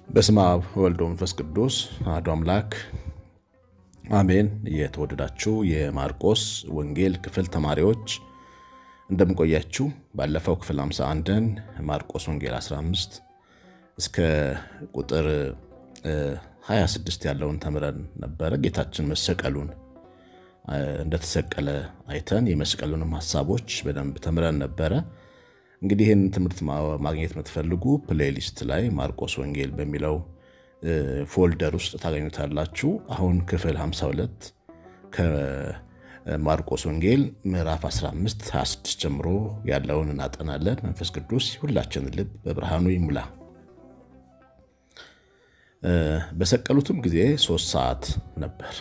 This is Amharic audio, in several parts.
በስመ አብ ወልድ ወመንፈስ ቅዱስ አሐዱ አምላክ አሜን። የተወደዳችሁ የማርቆስ ወንጌል ክፍል ተማሪዎች እንደምንቆያችሁ፣ ባለፈው ክፍል 51ን ማርቆስ ወንጌል 15 እስከ ቁጥር 26 ያለውን ተምረን ነበረ። ጌታችን መሰቀሉን እንደተሰቀለ አይተን የመስቀሉንም ሀሳቦች በደንብ ተምረን ነበረ። እንግዲህ ይህን ትምህርት ማግኘት የምትፈልጉ ፕሌሊስት ላይ ማርቆስ ወንጌል በሚለው ፎልደር ውስጥ ታገኙታላችሁ። አሁን ክፍል 52 ከማርቆስ ወንጌል ምዕራፍ 15 26 ጀምሮ ያለውን እናጠናለን። መንፈስ ቅዱስ ሁላችንን ልብ በብርሃኑ ይሙላ። በሰቀሉትም ጊዜ ሶስት ሰዓት ነበር።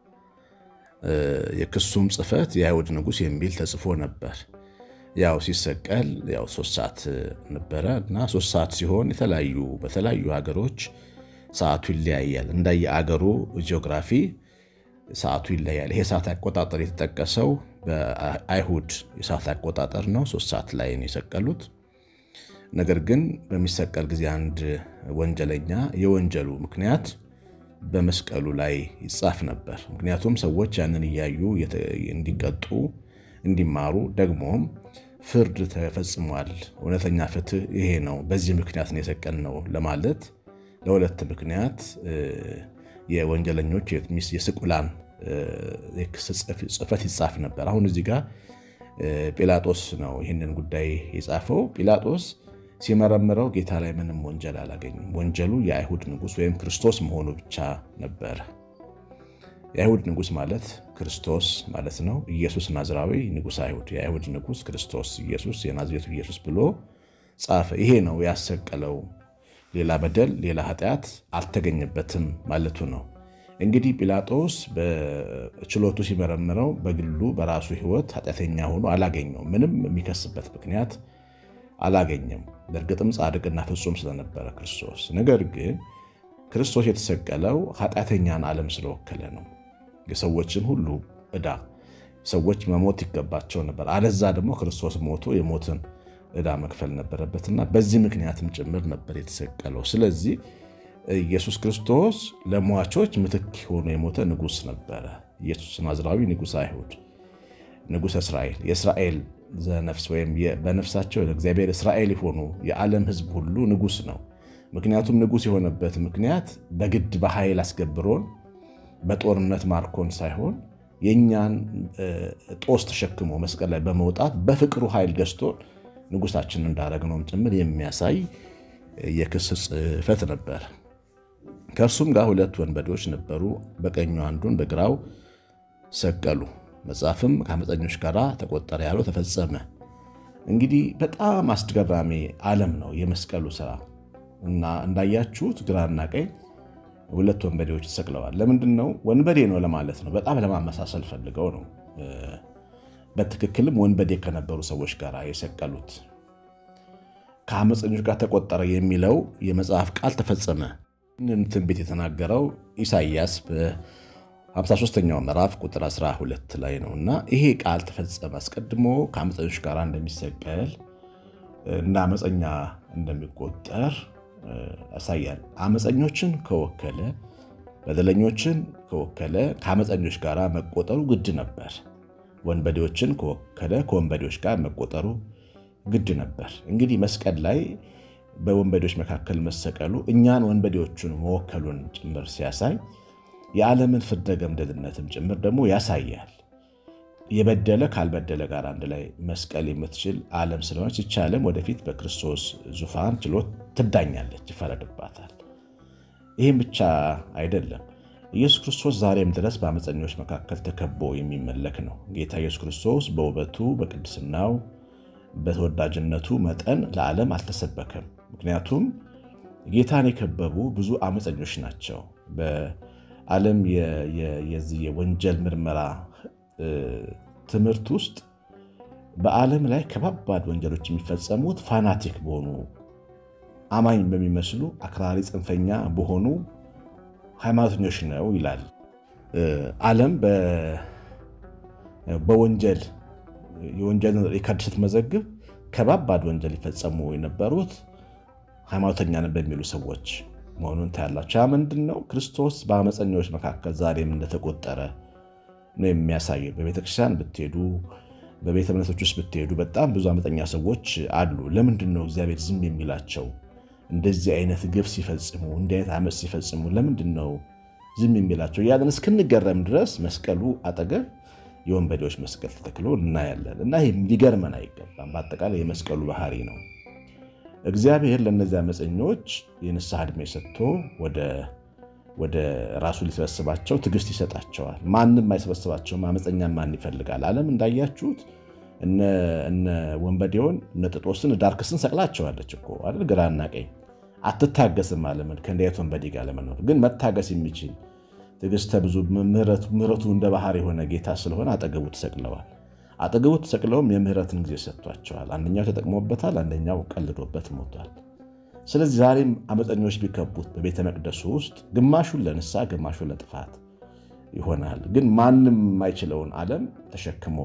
የክሱም ጽሕፈት የአይሁድ ንጉሥ የሚል ተጽፎ ነበር። ያው ሲሰቀል ያው ሶስት ሰዓት ነበረ እና ሶስት ሰዓት ሲሆን የተለያዩ በተለያዩ ሀገሮች ሰዓቱ ይለያያል። እንዳየ አገሩ ጂኦግራፊ ሰዓቱ ይለያል። ይሄ ሰዓት አቆጣጠር የተጠቀሰው በአይሁድ የሰዓት አቆጣጠር ነው። ሶስት ሰዓት ላይ ነው የሰቀሉት። ነገር ግን በሚሰቀል ጊዜ አንድ ወንጀለኛ የወንጀሉ ምክንያት በመስቀሉ ላይ ይጻፍ ነበር። ምክንያቱም ሰዎች ያንን እያዩ እንዲቀጡ እንዲማሩ ደግሞም ፍርድ ተፈጽሟል፣ እውነተኛ ፍትህ ይሄ ነው፣ በዚህ ምክንያት ነው የሰቀልነው ለማለት ለሁለት ምክንያት የወንጀለኞች የስቁላን ጽሕፈት ይጻፍ ነበር። አሁን እዚህ ጋር ጲላጦስ ነው ይህንን ጉዳይ የጻፈው። ጲላጦስ ሲመረምረው ጌታ ላይ ምንም ወንጀል አላገኝም። ወንጀሉ የአይሁድ ንጉሥ ወይም ክርስቶስ መሆኑ ብቻ ነበረ። የአይሁድ ንጉሥ ማለት ክርስቶስ ማለት ነው። ኢየሱስ ናዝራዊ ንጉሥ አይሁድ፣ የአይሁድ ንጉሥ ክርስቶስ ኢየሱስ የናዝሬቱ ኢየሱስ ብሎ ጻፈ። ይሄ ነው ያሰቀለው። ሌላ በደል ሌላ ኃጢአት አልተገኘበትም ማለቱ ነው። እንግዲህ ጲላጦስ በችሎቱ ሲመረምረው በግሉ በራሱ ሕይወት ኃጢአተኛ ሆኖ አላገኘው። ምንም የሚከስበት ምክንያት አላገኘም። በእርግጥም ጻድቅና ፍጹም ስለነበረ ክርስቶስ። ነገር ግን ክርስቶስ የተሰቀለው ኃጢአተኛን ዓለም ስለወከለ ነው። የሰዎችን ሁሉ ዕዳ ሰዎች መሞት ይገባቸው ነበር። አለዛ ደግሞ ክርስቶስ ሞቶ የሞትን ዕዳ መክፈል ነበረበትና በዚህ ምክንያትም ጭምር ነበር የተሰቀለው። ስለዚህ ኢየሱስ ክርስቶስ ለሟቾች ምትክ ሆኖ የሞተ ንጉሥ ነበረ። ኢየሱስ ናዝራዊ ንጉሥ አይሁድ፣ ንጉሥ እስራኤል፣ የእስራኤል ዘነፍስ ወይም በነፍሳቸው ለእግዚአብሔር እስራኤል የሆኑ የዓለም ሕዝብ ሁሉ ንጉሥ ነው። ምክንያቱም ንጉሥ የሆነበት ምክንያት በግድ በኃይል አስገብሮን በጦርነት ማርኮን ሳይሆን የእኛን ጦስ ተሸክሞ መስቀል ላይ በመውጣት በፍቅሩ ኃይል ገዝቶን ንጉሳችን እንዳረግነውም ጭምር የሚያሳይ የክስ ጽሕፈት ነበር። ከእርሱም ጋር ሁለት ወንበዴዎች ነበሩ። በቀኙ አንዱን በግራው ሰቀሉ። መጽሐፍም ከዓመፀኞች ጋር ተቆጠረ ያለው ተፈጸመ። እንግዲህ በጣም አስገራሚ ዓለም ነው የመስቀሉ ስራ እና እንዳያችሁት ግራና ቀኝ ሁለት ወንበዴዎች ተሰቅለዋል። ለምንድን ነው? ወንበዴ ነው ለማለት ነው። በጣም ለማመሳሰል ፈልገው ነው። በትክክልም ወንበዴ ከነበሩ ሰዎች ጋር የሰቀሉት። ከዓመፀኞች ጋር ተቆጠረ የሚለው የመጽሐፍ ቃል ተፈጸመ። ይህንን ትንቢት የተናገረው ኢሳይያስ በ53ኛው ምዕራፍ ቁጥር 12 ላይ ነው እና ይሄ ቃል ተፈጸመ። አስቀድሞ ከዓመፀኞች ጋር እንደሚሰቀል እና ዓመፀኛ እንደሚቆጠር ያሳያል። ዓመፀኞችን ከወከለ በደለኞችን ከወከለ ከዓመፀኞች ጋር መቆጠሩ ግድ ነበር። ወንበዴዎችን ከወከለ ከወንበዴዎች ጋር መቆጠሩ ግድ ነበር። እንግዲህ መስቀል ላይ በወንበዴዎች መካከል መሰቀሉ እኛን ወንበዴዎቹን መወከሉን ጭምር ሲያሳይ የዓለምን ፍርደ ገምድልነትም ጭምር ደግሞ ያሳያል። የበደለ ካልበደለ ጋር አንድ ላይ መስቀል የምትችል ዓለም ስለሆነች ይቺ ዓለም ወደፊት በክርስቶስ ዙፋን ችሎት ትዳኛለች፣ ይፈረድባታል። ይህም ብቻ አይደለም። ኢየሱስ ክርስቶስ ዛሬም ድረስ በዓመፀኞች መካከል ተከቦ የሚመለክ ነው። ጌታ ኢየሱስ ክርስቶስ በውበቱ በቅድስናው በተወዳጅነቱ መጠን ለዓለም አልተሰበከም። ምክንያቱም ጌታን የከበቡ ብዙ ዓመፀኞች ናቸው። በዓለም የዚህ የወንጀል ምርመራ ትምህርት ውስጥ በዓለም ላይ ከባባድ ወንጀሎች የሚፈጸሙት ፋናቲክ በሆኑ አማኝ በሚመስሉ አክራሪ ጽንፈኛ በሆኑ ሃይማኖተኞች ነው ይላል። ዓለም በወንጀል የወንጀል ሪከርድ ስትመዘግብ ከባባድ ወንጀል ይፈጸሙ የነበሩት ሃይማኖተኛ ነን በሚሉ ሰዎች መሆኑን ታያላችሁ። ያ ምንድን ነው? ክርስቶስ በአመፀኞች መካከል ዛሬም እንደተቆጠረ ነው የሚያሳየው። በቤተክርስቲያን ብትሄዱ፣ በቤተ እምነቶች ውስጥ ብትሄዱ በጣም ብዙ አመፀኛ ሰዎች አሉ። ለምንድን ነው እግዚአብሔር ዝም የሚላቸው? እንደዚህ አይነት ግብ ሲፈጽሙ፣ እንዲህ አይነት አመፅ ሲፈጽሙ ለምንድን ነው ዝም የሚላቸው? ያለን እስክንገረም ድረስ መስቀሉ አጠገብ የወንበዴዎች መስቀል ተተክሎ እናያለን። እና ይህ ሊገርመን አይገባም። በአጠቃላይ የመስቀሉ ባህሪ ነው። እግዚአብሔር ለእነዚህ አመፀኞች የንስሐ ዕድሜ ሰጥቶ ወደ ራሱ ሊሰበስባቸው ትዕግስት ይሰጣቸዋል። ማንም አይሰበስባቸውም። አመፀኛ ማን ይፈልጋል? ዓለም እንዳያችሁት እነ ወንበዴውን እነ ጥጦስን ዳርክስን ሰቅላቸዋለች እኮ አይደል? ግራና ቀኝ አትታገስም። ዓለምን ከእንዲህ ዓይነት ወንበዴ ጋር ለመኖር ግን መታገስ የሚችል ትዕግስተ ብዙ ምሕረቱ እንደ ባህር የሆነ ጌታ ስለሆነ አጠገቡ ተሰቅለዋል። አጠገቡ ተሰቅለውም የምህረትን ጊዜ ሰጥቷቸዋል። አንደኛው ተጠቅሞበታል፣ አንደኛው ቀልዶበት ሞቷል። ስለዚህ ዛሬም አመፀኞች ቢከቡት በቤተ መቅደሱ ውስጥ ግማሹን ለንስሐ ግማሹን ለጥፋት ይሆናል። ግን ማንም የማይችለውን ዓለም ተሸክሞ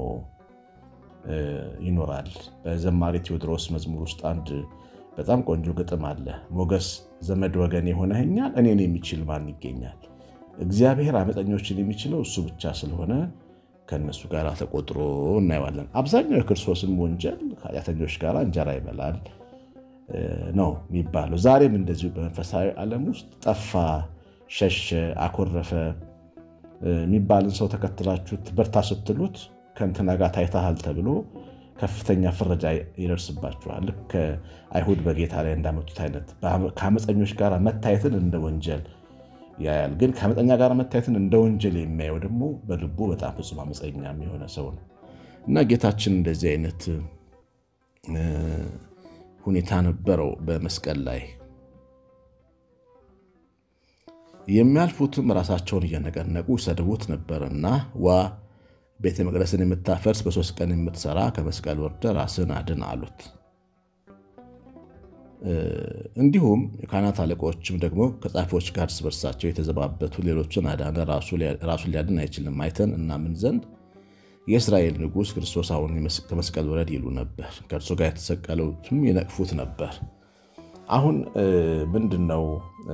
ይኖራል። በዘማሪ ቴዎድሮስ መዝሙር ውስጥ አንድ በጣም ቆንጆ ግጥም አለ። ሞገስ ዘመድ ወገን የሆነኸኛል እኔን የሚችል ማን ይገኛል? እግዚአብሔር አመፀኞችን የሚችለው እሱ ብቻ ስለሆነ ከእነሱ ጋር ተቆጥሮ እናየዋለን። አብዛኛው የክርስቶስን ወንጀል ከኃጢአተኞች ጋር እንጀራ ይበላል ነው የሚባለው። ዛሬም እንደዚሁ በመንፈሳዊ ዓለም ውስጥ ጠፋ፣ ሸሸ፣ አኮረፈ የሚባልን ሰው ተከትላችሁት በርታ ስትሉት ከእንትና ጋር ታይተሃል ተብሎ ከፍተኛ ፍረጃ ይደርስባችኋል። ልክ ከአይሁድ በጌታ ላይ እንዳመጡት አይነት ከአመፀኞች ጋር መታየትን እንደ ወንጀል ያያል። ግን ከአመፀኛ ጋር መታየትን እንደ ወንጀል የሚያየው ደግሞ በልቡ በጣም ፍጹም አመፀኛ የሆነ ሰው ነው እና ጌታችን እንደዚህ አይነት ሁኔታ ነበረው በመስቀል ላይ። የሚያልፉትም ራሳቸውን እየነቀነቁ ይሰድቡት ነበርና ዋ ቤተ መቅደስን የምታፈርስ በሶስት ቀን የምትሰራ ከመስቀል ወርደ ራስን አድን አሉት። እንዲሁም የካህናት አለቆችም ደግሞ ከጻፊዎች ጋር እርስ በርሳቸው የተዘባበቱ ሌሎችን አዳነ፣ ራሱን ሊያድን አይችልም፣ አይተን እናምን ዘንድ የእስራኤል ንጉሥ ክርስቶስ አሁን ከመስቀል ውረድ ይሉ ነበር። ከእርሱ ጋር የተሰቀሉትም ይነቅፉት ነበር። አሁን ምንድን ነው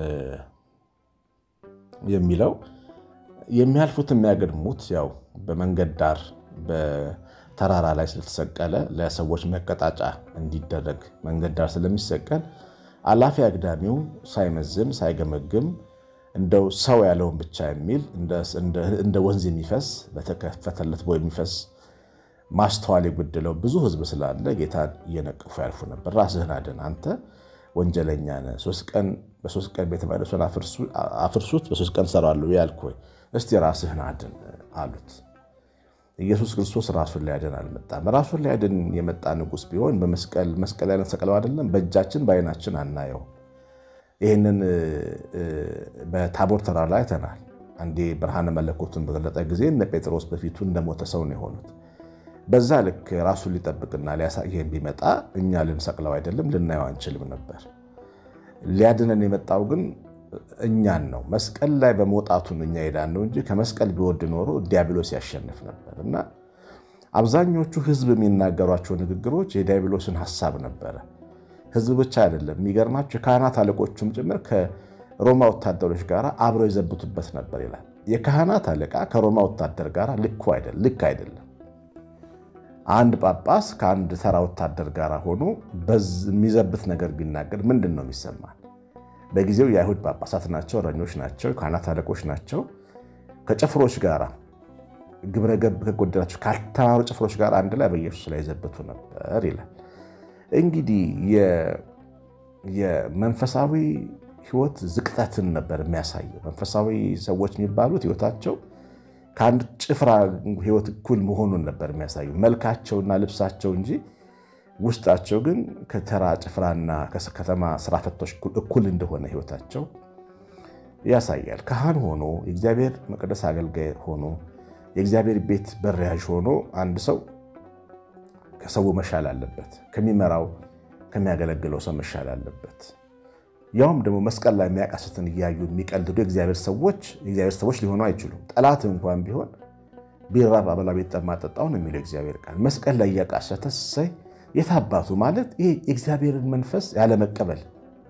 የሚለው? የሚያልፉት የሚያገድሙት ያው በመንገድ ዳር በተራራ ላይ ስለተሰቀለ ለሰዎች መቀጣጫ እንዲደረግ መንገድ ዳር ስለሚሰቀል አላፊ አግዳሚው ሳይመዝን ሳይገመግም እንደው ሰው ያለውን ብቻ የሚል እንደ ወንዝ የሚፈስ በተከፈተለት ቦይ የሚፈስ ማስተዋል የጎደለው ብዙ ሕዝብ ስላለ ጌታን እየነቀፉ ያልፉ ነበር። ራስህን አድን፣ አንተ ወንጀለኛ ነህ። በሶስት ቀን ቤተ መቅደሱን አፍርሱት፣ በሶስት ቀን እሰራለሁ ያልክ ወይ እስቲ ራስህን አድን አሉት። ኢየሱስ ክርስቶስ ራሱን ሊያድን አልመጣም። ራሱን ሊያድን የመጣ ንጉሥ ቢሆን በመስቀል መስቀል ላይ ሰቅለው አይደለም በእጃችን በዓይናችን አናየው። ይህንን በታቦር ተራራ ላይ አይተናል። አንዴ ብርሃነ መለኮቱን በገለጠ ጊዜ እነ ጴጥሮስ በፊቱ እንደሞተ ሰው ነው የሆኑት። በዛ ልክ ራሱን ሊጠብቅና ሊያሳየን ቢመጣ እኛ ልንሰቅለው አይደለም ልናየው አንችልም ነበር። ሊያድነን የመጣው ግን እኛን ነው። መስቀል ላይ በመውጣቱን እኛ ሄዳን ነው እንጂ ከመስቀል ቢወድ ኖሮ ዲያብሎስ ያሸንፍ ነበር እና አብዛኞቹ ሕዝብ የሚናገሯቸው ንግግሮች የዲያብሎስን ሀሳብ ነበረ። ሕዝብ ብቻ አይደለም። የሚገርማቸው የካህናት አለቆቹም ጭምር ከሮማ ወታደሮች ጋር አብረው የዘብቱበት ነበር ይላል። የካህናት አለቃ ከሮማ ወታደር ጋር ልክ አይደለም። አንድ ጳጳስ ከአንድ ተራ ወታደር ጋር ሆኖ የሚዘብት ነገር ቢናገር ምንድን ነው የሚሰማል? በጊዜው የአይሁድ ጳጳሳት ናቸው፣ እረኞች ናቸው፣ የካህናት አለቆች ናቸው። ከጭፍሮች ጋር ግብረ ገብ ከጎደላቸው ካልተማሩ ጭፍሮች ጋር አንድ ላይ በኢየሱስ ላይ የዘበቱ ነበር ይላል። እንግዲህ የመንፈሳዊ ሕይወት ዝቅጠትን ነበር የሚያሳየው። መንፈሳዊ ሰዎች የሚባሉት ሕይወታቸው ከአንድ ጭፍራ ሕይወት እኩል መሆኑን ነበር የሚያሳየው መልካቸውና ልብሳቸው እንጂ ውስጣቸው ግን ከተራ ጭፍራና ከተማ ስራ ፈቶች እኩል እንደሆነ ሕይወታቸው ያሳያል። ካህን ሆኖ የእግዚአብሔር መቅደስ አገልጋይ ሆኖ የእግዚአብሔር ቤት በሪያዥ ሆኖ አንድ ሰው ከሰው መሻል አለበት። ከሚመራው ከሚያገለግለው ሰው መሻል አለበት። ያውም ደግሞ መስቀል ላይ የሚያቃስትን እያዩ የሚቀልዱ የእግዚአብሔር ሰዎች የእግዚአብሔር ሰዎች ሊሆኑ አይችሉም። ጠላት እንኳን ቢሆን ቢራብ አበላ ቢጠማ ጠጣው ነው የሚለው እግዚአብሔር ቃል። መስቀል ላይ እያቃሰተ ሰይ የታባቱ ማለት ይህ የእግዚአብሔርን መንፈስ ያለመቀበል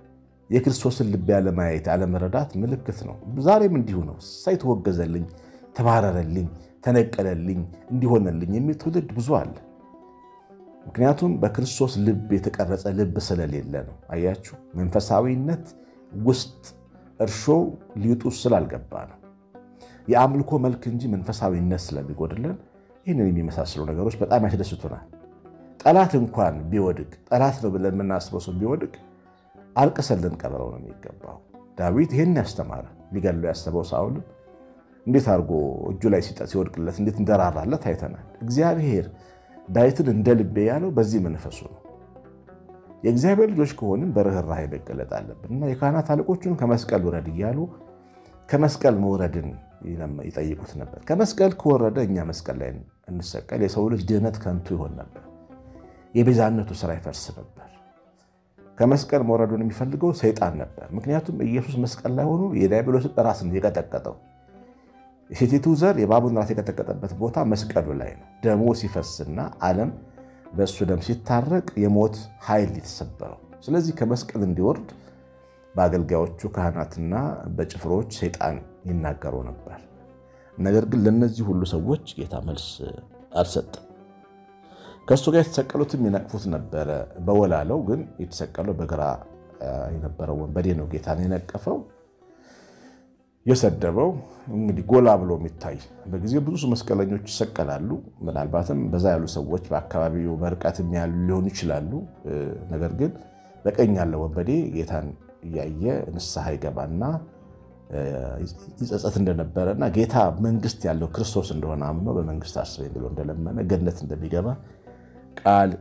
የክርስቶስን ልብ ያለማየት ያለመረዳት ምልክት ነው። ዛሬም እንዲሁ ነው። ሳይ ተወገዘልኝ፣ ተባረረልኝ፣ ተነቀለልኝ፣ እንዲሆነልኝ የሚል ትውልድ ብዙ አለ። ምክንያቱም በክርስቶስ ልብ የተቀረጸ ልብ ስለሌለ ነው። አያችሁ፣ መንፈሳዊነት ውስጥ እርሾ ሊጡ ስላልገባ ነው። የአምልኮ መልክ እንጂ መንፈሳዊነት ስለሚጎድለን ይህንን የሚመሳሰሉ ነገሮች በጣም ያስደስቱናል። ጠላት እንኳን ቢወድቅ ጠላት ነው ብለን የምናስበው ሰው ቢወድቅ አልቅሰን ልንቀብረው ነው የሚገባው። ዳዊት ይህን ያስተማረ ሊገለው ያሰበው ሳውልም እንዴት አድርጎ እጁ ላይ ሲወድቅለት እንዴት እንደራራለት አይተናል። እግዚአብሔር ዳዊትን እንደ ልቤ ያለው በዚህ መንፈሱ ነው። የእግዚአብሔር ልጆች ከሆንም በርኅራኄ መገለጥ አለብን እና የካህናት አለቆቹን ከመስቀል ውረድ እያሉ ከመስቀል መውረድን ይጠይቁት ነበር። ከመስቀል ከወረደ እኛ መስቀል ላይ እንሰቀል፣ የሰው ልጅ ድህነት ከንቱ ይሆን ነበር፣ የቤዛነቱ ስራ ይፈርስ ነበር። ከመስቀል መውረዱን የሚፈልገው ሰይጣን ነበር። ምክንያቱም ኢየሱስ መስቀል ላይ ሆኖ የዲያብሎስን ራስ ነው የቀጠቀጠው። የሴቲቱ ዘር የእባቡን ራስ የቀጠቀጠበት ቦታ መስቀሉ ላይ ነው። ደሙ ሲፈስና ዓለም በእሱ ደም ሲታረቅ የሞት ኃይል የተሰበረው። ስለዚህ ከመስቀል እንዲወርድ በአገልጋዮቹ ካህናትና በጭፍሮች ሰይጣን ይናገሩ ነበር። ነገር ግን ለእነዚህ ሁሉ ሰዎች ጌታ መልስ አልሰጠም። ከእሱ ጋር የተሰቀሉትም ይነቅፉት ነበረ። በወላለው ግን የተሰቀለው በግራ የነበረው ወንበዴ ነው ጌታን የነቀፈው የሰደበው። እንግዲህ ጎላ ብሎ የሚታይ በጊዜው ብዙ መስቀለኞች ይሰቀላሉ። ምናልባትም በዛ ያሉ ሰዎች በአካባቢው በርቀትም ያሉ ሊሆኑ ይችላሉ። ነገር ግን በቀኝ ያለው ወንበዴ ጌታን እያየ ንስሐ ይገባና ይጸጸት እንደነበረና ጌታ መንግስት ያለው ክርስቶስ እንደሆነ አምኖ በመንግስት አስበኝ ብሎ እንደለመነ ገነት እንደሚገባ ቃል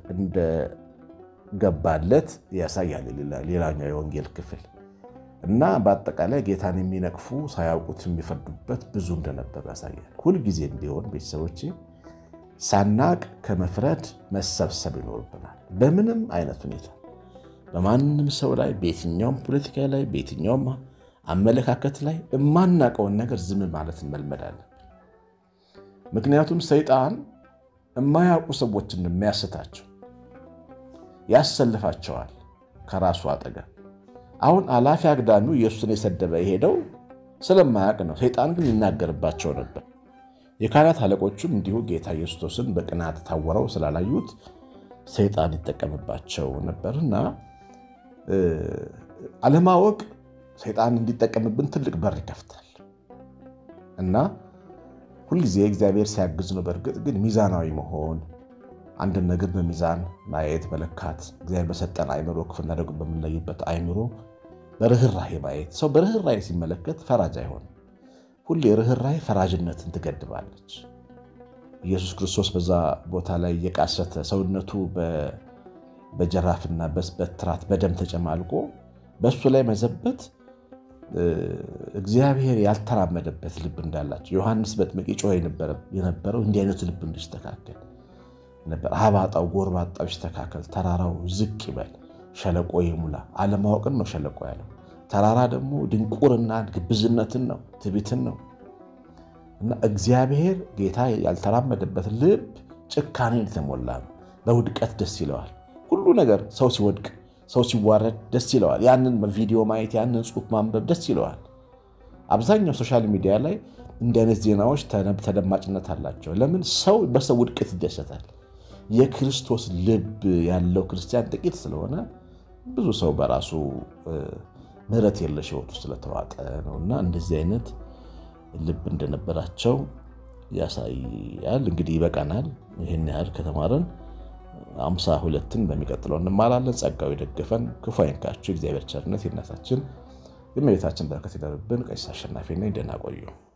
እንደገባለት ያሳያል። ሌላኛው የወንጌል ክፍል እና በአጠቃላይ ጌታን የሚነቅፉ ሳያውቁት የሚፈርዱበት ብዙ እንደነበሩ ያሳያል። ሁልጊዜም ቢሆን ቤተሰቦቼ ሳናቅ ከመፍረድ መሰብሰብ ይኖርብናል። በምንም አይነት ሁኔታ በማንም ሰው ላይ በየትኛውም ፖለቲካ ላይ በየትኛውም አመለካከት ላይ የማናውቀውን ነገር ዝም ማለት መልመድ አለብን። ምክንያቱም ሰይጣን የማያውቁ ሰዎችን የሚያስታቸው ያሰልፋቸዋል ከራሱ አጠገብ። አሁን አላፊ አግዳሚው ኢየሱስን የሰደበ የሄደው ስለማያውቅ ነው። ሰይጣን ግን ይናገርባቸው ነበር። የካህናት አለቆቹም እንዲሁ ጌታ ኢየሱስን በቅናት ታወረው ስላላዩት ሰይጣን ይጠቀምባቸው ነበርና አለማወቅ ሰይጣን እንዲጠቀምብን ትልቅ በር ይከፍታል እና ሁልጊዜ እግዚአብሔር ሲያግዝ ነው። በእርግጥ ግን ሚዛናዊ መሆን አንድን ነገር በሚዛን ማየት መለካት፣ እግዚአብሔር በሰጠን አይምሮ ክፉና ደጉን በምንለይበት አይምሮ በርኅራሄ ማየት። ሰው በርኅራሄ ሲመለከት ፈራጅ አይሆንም። ሁሌ ርኅራሄ ፈራጅነትን ትገድባለች። ኢየሱስ ክርስቶስ በዛ ቦታ ላይ እየቃሰተ ሰውነቱ በጀራፍና በትራት በደም ተጨማልቆ በእሱ ላይ መዘበት እግዚአብሔር ያልተራመደበት ልብ እንዳላቸው ዮሐንስ በጥምቅ ጮኸ የነበረው እንዲህ አይነቱ ልብ እንዲስተካከል ነበር። አባጣው ጎርባጣው ይስተካከል፣ ተራራው ዝቅ ይበል፣ ሸለቆ ይሙላ። አለማወቅን ነው ሸለቆ ያለው። ተራራ ደግሞ ድንቁርና ግብዝነትን ነው፣ ትቢትን ነው። እና እግዚአብሔር ጌታ ያልተራመደበት ልብ ጭካኔን የተሞላ ነው። በውድቀት ደስ ይለዋል። ሁሉ ነገር ሰው ሲወድቅ ሰው ሲዋረድ ደስ ይለዋል። ያንን ቪዲዮ ማየት ያንን ጽሑፍ ማንበብ ደስ ይለዋል። አብዛኛው ሶሻል ሚዲያ ላይ እንዲህ አይነት ዜናዎች ተደማጭነት አላቸው። ለምን? ሰው በሰው ውድቀት ይደሰታል። የክርስቶስ ልብ ያለው ክርስቲያን ጥቂት ስለሆነ ብዙ ሰው በራሱ ምሕረት የለሽ ሕይወቱ ስለተዋጠ ነው እና እንደዚህ አይነት ልብ እንደነበራቸው ያሳያል። እንግዲህ ይበቃናል። ይህን ያህል ከተማረን አምሳ ሁለትን በሚቀጥለው እንማራለን። ጸጋው የደገፈን ክፉ አይንካችሁ። እግዚአብሔር ቸርነት የእናታችን የእመቤታችን በረከት ይደርብን። ቀሲስ አሸናፊ ነኝ። ደህና ቆዩ።